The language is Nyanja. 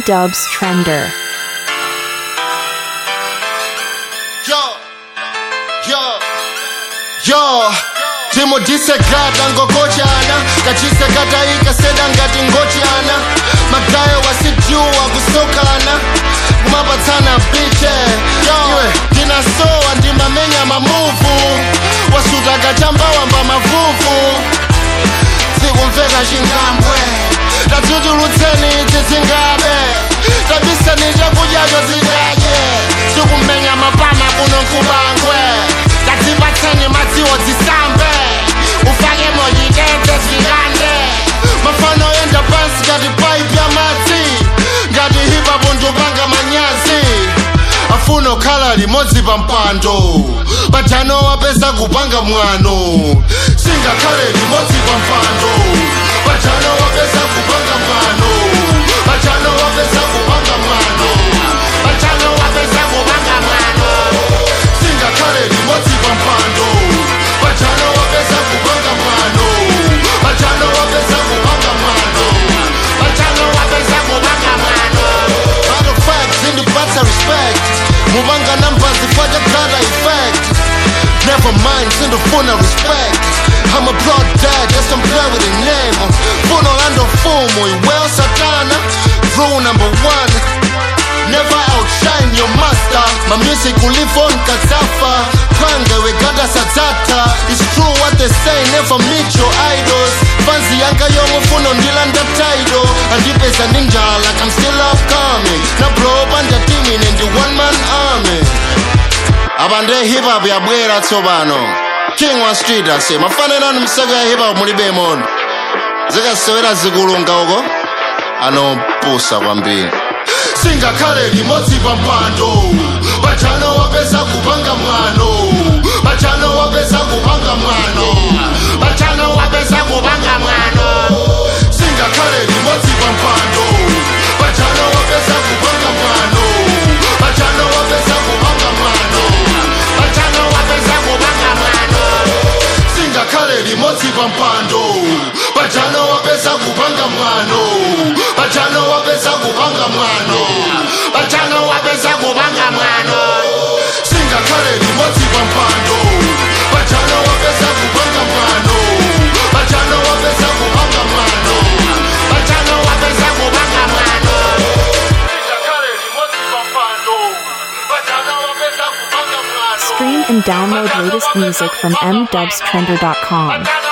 Dubs Trender. Yo, yo, yo timudhisekata ngokochana kachisekata ikaseda ngati ngochana magayo wasijuwa kusokana kumapatsana biche iwe ndinasowa ndimamenya mamuvu wasutaka chambawamba mavuvu sikumveka chingambwe tatutulutseni dzizingabe tabisani chakudyacho zidadye sikumenya mapama kuno nkubangwe tadzipatseni madziwo dzisambe ufake mojitete zvikande mafano yenda pansi ngati paipi ya madzi ngati hipapo ndopanga manyazi afuna okhala limodzi pa mpando pajano wapeza kupanga mwano singakhale limodzi pa mpando pajano wapeza kupanga mwano pajano wapeza kupanga mwano pajano wapeza kupanga mwano singakhale limodzi pa mpando pajano wapeza kupanga mwano pajano wapeza kupanga mwano pajano wapeza kupanga mwano Matter of fact, zindipatsa respect mubanga numbers zifata kala effect Never mind, sindofuna respect I'm a blood dad, yes I'm play with the name Funo lando fumo, well satana Rule number one Never outshine your master My music will live on kazafa Pange we gada sadzata It's true what they say, never meet your idols Fancy yanga yongo funo ndilanda title Andipeza ninja like I'm still upcoming Na blow banda teaming in the one man army abande hip hop yabwera tsopano king wa street ase mafanirani msaka ya hip hop mulibe mono zikasewera zikulunga uko anopusa kwambiri singakhale limodzi pa mpando pajano wapeza kupanga mwano pajano wapeza kupanga mwano pajano wapeza kupanga mwano singakhale limodzi pa mpando pajano wapeza kupanga mwano pajano wapeza kupanga mwano pajano wapeza kupanga mwano singakhale limodzi pa mpando pajano wapeza kupanga mwano pajano wapeza kupanga mwano pajano wapeza kupanga mwano singakhale limodzi pa mpando pajano wapeza kupanga mwano pajano wapeza kupanga mwano pajano wapeza kupanga mwano singakhale limodzi pa mpando pajano wapeza kupanga mwano Stream and download latest music from mdubstrender.com. Pajano